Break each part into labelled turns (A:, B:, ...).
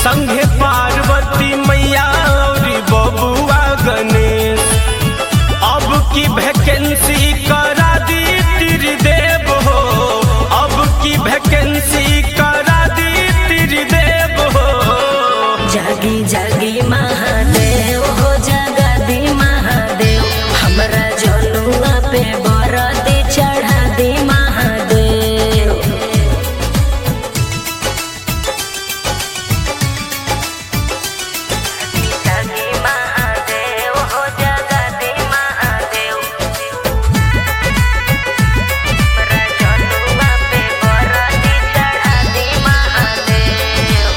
A: संघे पार्वती मैया और बबुआ गणेश अब की वैकेंसी करा दी त्रिदेव हो अब की वैकेंसी करा दी त्रिदेव हो
B: जागी जागी महादेव हो जगदी महादेव हमरा जनुआ पे बरदी चढ़ा दी महादेव जागी महादेव हो जगदी महादेव हमरा जनुआ पे बरदी चढ़ा दी महादेव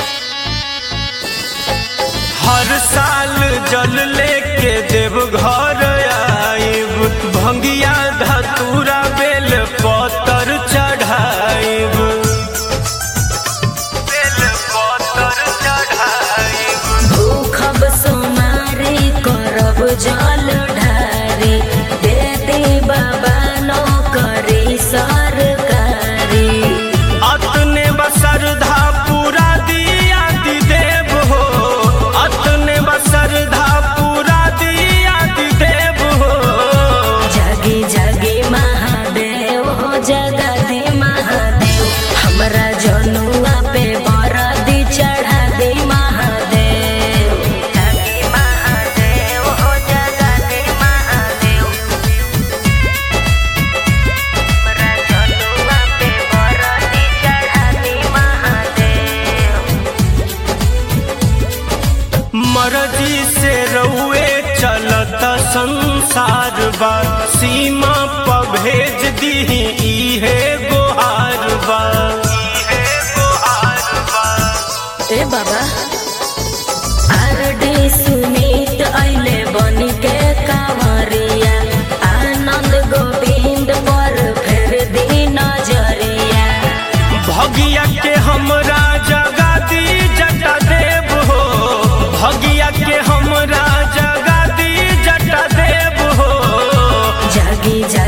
A: हर साल जल लेके देव घर आइब भंगिया धतूरा बेल पतर चढ़ाइब बेल पतर चढ़ाइब
B: भूखब सोमारी करब जल ढारी दे दे बाबा नौकरी सरकारी
A: अतने बसरधा पूरा दिया दी देव हो अतने बसरधा पूरा दिया दी देव हो
B: जागी जागी महादेव हो जगदी महादेव हमरा जनुआ पे बरदी चढ़ा दे महादेव जागी महादेव हो जगदी महादेव हमरा जनुआ पे बरदी चढ़ा दे महादेव
A: मर्जी से रउए चलत संसार बा सीमा पर भेज दी इहे गोहार बा इहे गोहार बा
B: ए बाबा आरडी सुनीत अइले बनी के कांवरिया आनंद गोविंद पर फेर दी नजरिया
A: भगिया के हमरा जगा दी जटा देव हो भगिया के हमरा जगा दी जटा देव हो
B: जागी जा